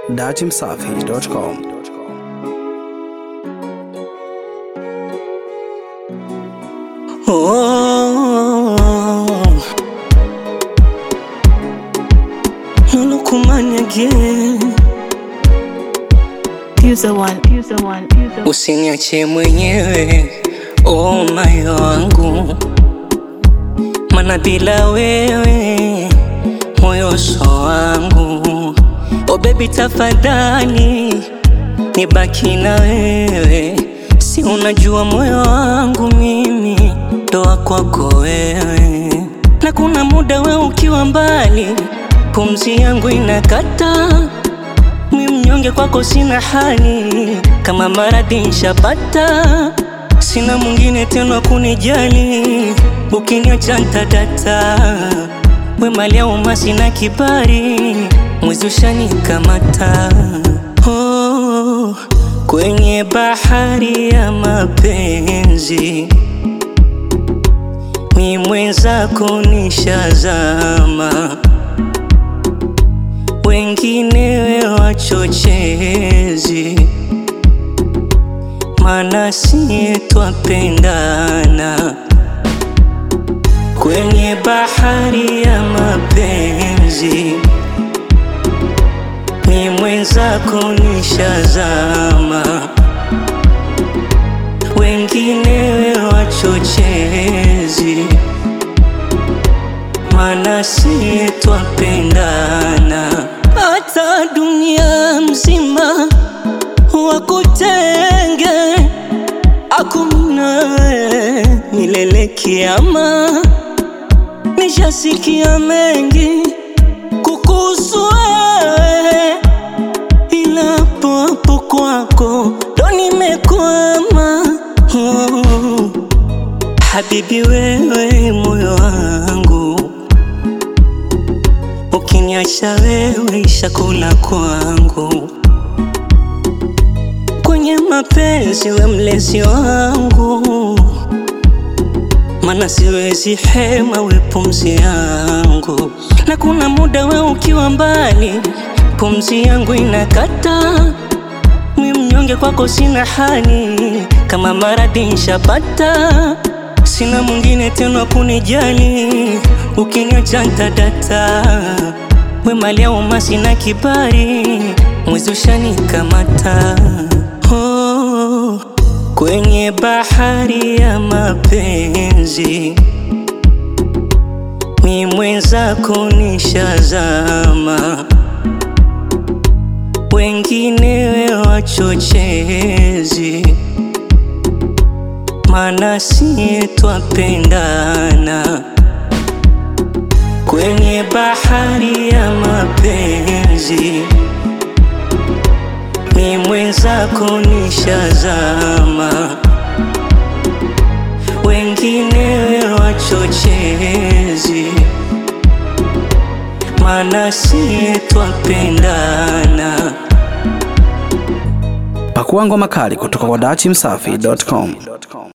datimsafi.com. Oh, no look man again. User one, user one, user one. Usiniache mwenyewe oh moyo wangu, mana bila wewe moyo so wangu. Oh baby tafadhali nibaki na wewe, si unajua moyo wangu mimi ndo kwako wewe, na kuna muda we ukiwa mbali, pumzi yangu inakata mi mnyonge kwako sina hali, kama maradhi nshapata, sina mwingine tena kunijali, ukiniacha ntadata, we mali ya umma sina kibari, mwezi ushanikamata oh, kwenye bahari ya mapenzi mi mwenzako nishazama wenginewe wachochezi, mana siye twapendana kwenye bahari ya mapenzi. Ni mwenzako nishazama, wenginewe wachochezi, mana siye twapendana hata dunia mzima wakutenge, hakuna milele kiama. Nishasikia mengi kukuhusu wewe, ila hapo hapo kwako ndo nimekwama. Oh, habibi wewe moyo wangu Ukiniacha wewe chakula kwangu, kwenye mapenzi we mlezi wangu, mana siwezi hema we pumzi yangu, na kuna muda we ukiwa mbali, pumzi yangu inakata, mi mnyonge kwako sina hali, kama maradhi nshapata, sina mwingine tena kunijali, ukiniacha ntadata, we mali ya umma sina kibari, mwezi ushanikamata oh, kwenye bahari ya mapenzi mi mwenzako nishazama, wenginewe wachochezi, mana siye twapendana kwenye bahari ya mapenzi. Mi mwenzako nishazama, wenginewe wachochezi, mana siye twapendana. Pakua ngoma kali kutoka kwa datimsafi.com.